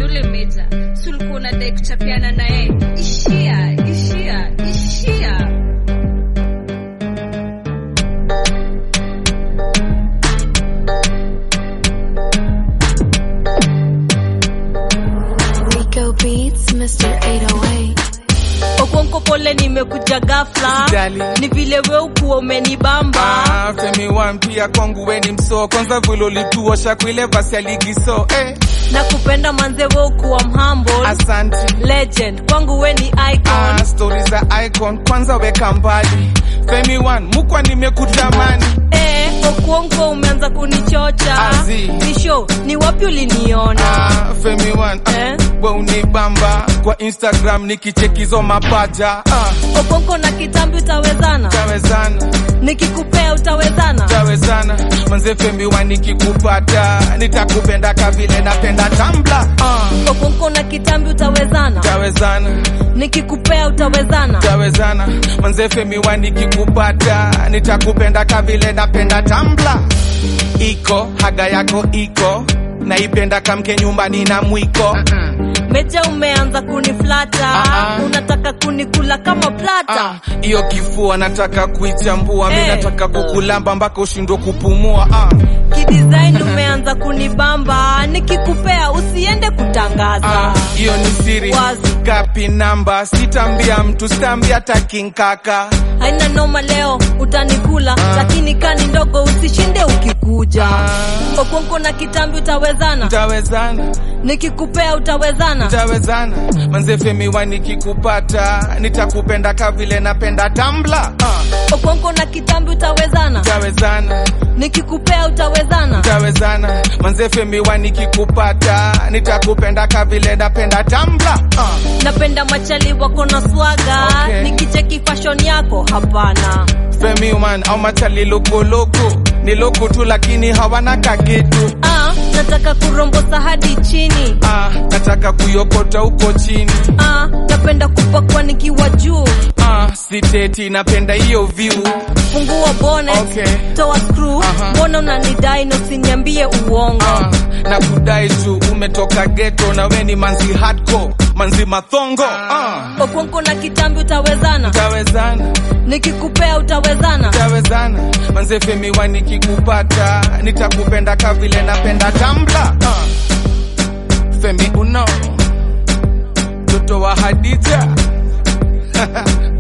ule meja sulikuwa unadai kuchapiana naye ishia ishia ishia Rico Beats, Mr. 808. Okonko pole nimekuja ghafla Usijali. ni vile we ukuwa umenibamba Ah, Femi One pia kwangu weni msoo kwanza vile ulituosha kuile vasi ya ligi so eh, na kupenda manze we ukuwa mhumble asanti legend kwangu we ni icon ah, stori za icon kwanza weka mbali Femi One mukwa nimekutamani eh, Okonko umeanza kunichocha Azi. ni show ni wapi uliniona ah, Femi One ah, Eh? we unibamba kwa Instagram nikichekizo mapaja ah, Okonko na kitambi utawezana tawezana nikikupea utawezana tawezana manze Femi One nikikupata nitakupenda kavile napenda tambla ah, Okonko na kitambi utawezana tawezana nikikupea utawezana tawezana manze Femi One nikikupata nitakupenda kavile napenda tambla iko haga yako iko naipenda kamke nyumbani na mwiko meja umeanza kuniflata Ah, ah. unataka kunikula kama plata Ah, hiyo kifua nataka kuichambua mi Eh. nataka kukulamba mpaka ushindwe kupumua ah. kidesign umeanza kunibamba nikikupea usiende kutangaza Ah, hiyo ni siri Wazi. gapi namba sitambia mtu sitambia takinkaka haina noma leo utanikula lakini kani ndogo usishinde ukikuja Ah. okonko na kitambi utawezana tawezana nikikupea utawezana tawezana manze Femi One nikikupata nitakupenda kavile napenda tambla ah. okonko na kitambi utawezana tawezana nikikupea utawezana tawezana manze Femi One nikikupata nitakupenda kavile napenda tambla ah. napenda machali wako na swaga Okay. nikicheki fashion yako hapana Femi One au machali lokoloko ni loko tu lakini hawana kakitu ah, nataka kurombosa hadi chini ah, nataka kuyokota huko chini ah, napenda kupakwa nikiwa juu ah, siteti napenda hiyo view fungua bonnet Okay. toa screw Aha. mbona unanidai na usiniambie uongo ah, na kudai tu umetoka geto na we ni manzi hardcore manzi mathongo ah, okonko na kitambi utawezana tawezana nikikupea utawezana tawezana manze Femi One nikikupata nitakupenda kavile napenda tambla ah. Femi uno mtoto wa Hadija